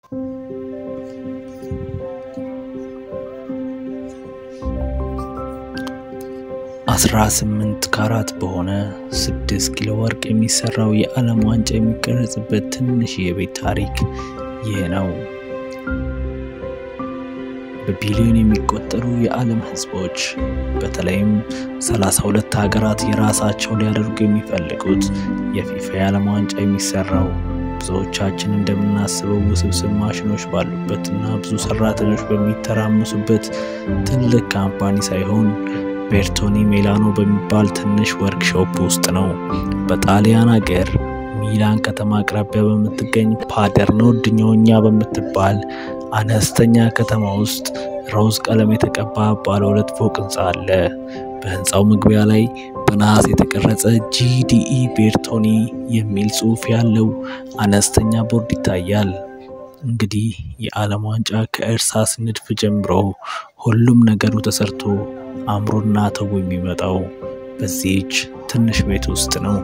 አስራ ስምንት ካራት በሆነ ስድስት ኪሎ ወርቅ የሚሰራው የዓለም ዋንጫ የሚቀረጽበት ትንሽ የቤት ታሪክ ይህ ነው። በቢሊዮን የሚቆጠሩ የዓለም ሕዝቦች በተለይም 32 ሀገራት የራሳቸው ሊያደርጉ የሚፈልጉት የፊፋ የዓለም ዋንጫ የሚሰራው ብዙዎቻችን እንደምናስበው ውስብስብ ማሽኖች ባሉበትና ብዙ ሰራተኞች በሚተራመሱበት ትልቅ ካምፓኒ ሳይሆን ቤርቶኒ ሜላኖ በሚባል ትንሽ ወርክሾፕ ውስጥ ነው። በጣሊያን አገር ሚላን ከተማ አቅራቢያ በምትገኝ ፓደርኖ ድኞኛ በምትባል አነስተኛ ከተማ ውስጥ ሮዝ ቀለም የተቀባ ባለ ሁለት ፎቅ ህንፃ አለ። በህንፃው መግቢያ ላይ በነሐስ የተቀረጸ ጂዲኢ ቤርቶኒ የሚል ጽሑፍ ያለው አነስተኛ ቦርድ ይታያል። እንግዲህ የዓለም ዋንጫ ከእርሳስ ንድፍ ጀምሮ ሁሉም ነገሩ ተሰርቶ አምሮና ተው የሚመጣው በዚህች ትንሽ ቤት ውስጥ ነው።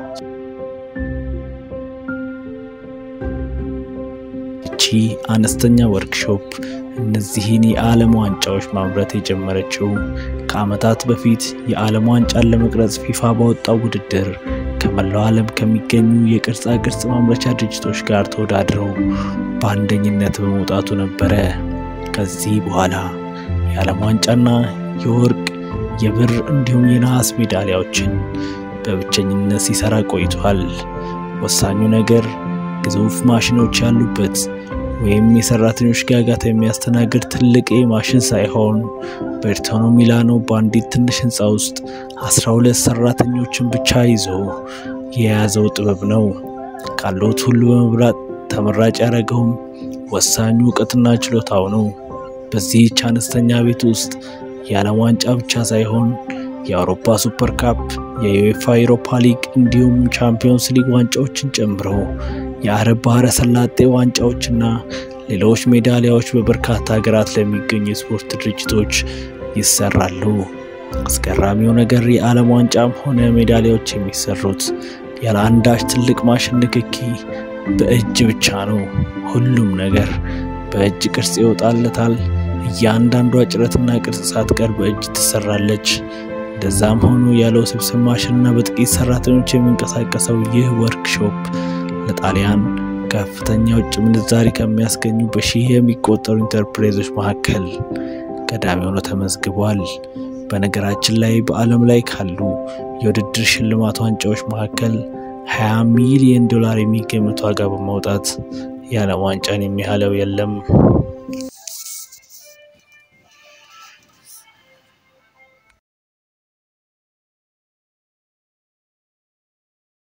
እቺ አነስተኛ ወርክሾፕ እነዚህን የዓለም ዋንጫዎች ማምረት የጀመረችው ከዓመታት በፊት የዓለም ዋንጫን ለመቅረጽ ፊፋ ባወጣው ውድድር ከመላው ዓለም ከሚገኙ የቅርጻ ቅርጽ ማምረቻ ድርጅቶች ጋር ተወዳድረው በአንደኝነት በመውጣቱ ነበረ። ከዚህ በኋላ የዓለም ዋንጫና የወርቅ የብር እንዲሁም የነሐስ ሜዳሊያዎችን በብቸኝነት ሲሰራ ቆይቷል። ወሳኙ ነገር ግዙፍ ማሽኖች ያሉበት ወይም የሰራተኞች ጋጋታ የሚያስተናግድ ትልቅ ማሽን ሳይሆን ቤርቶኒ ሚላኖ በአንዲት ትንሽ ህንፃ ውስጥ 12 ሰራተኞችን ብቻ ይዞ የያዘው ጥበብ ነው። ካሉት ሁሉ በመብላት ተመራጭ ያደረገውም ወሳኙ እውቀትና ችሎታው ነው። በዚህች አነስተኛ ቤት ውስጥ የዓለም ዋንጫ ብቻ ሳይሆን የአውሮፓ ሱፐር ካፕ፣ የዩኤፋ ዩሮፓ ሊግ እንዲሁም ቻምፒዮንስ ሊግ ዋንጫዎችን ጨምሮ የአረብ ባህረ ሰላጤ ዋንጫዎችና ሌሎች ሜዳሊያዎች በበርካታ ሀገራት ለሚገኙ የስፖርት ድርጅቶች ይሰራሉ። አስገራሚው ነገር የዓለም ዋንጫም ሆነ ሜዳሊያዎች የሚሰሩት ያለ አንዳች ትልቅ ማሽን ንክኪ በእጅ ብቻ ነው። ሁሉም ነገር በእጅ ቅርጽ ይወጣለታል። እያንዳንዷ ጭረትና ቅርጽ ሳትቀር በእጅ ትሰራለች። እንደዛም ሆኖ ያለ ውስብስብ ማሽንና በጥቂት ሰራተኞች የሚንቀሳቀሰው ይህ ወርክሾፕ ለጣሊያን ከፍተኛ ውጭ ምንዛሪ ከሚያስገኙ በሺህ የሚቆጠሩ ኢንተርፕራይዞች መካከል ቀዳሚ ሆኖ ተመዝግቧል። በነገራችን ላይ በዓለም ላይ ካሉ የውድድር ሽልማት ዋንጫዎች መካከል 20 ሚሊዮን ዶላር የሚገመት ዋጋ በማውጣት የዓለም ዋንጫን የሚያህለው የለም።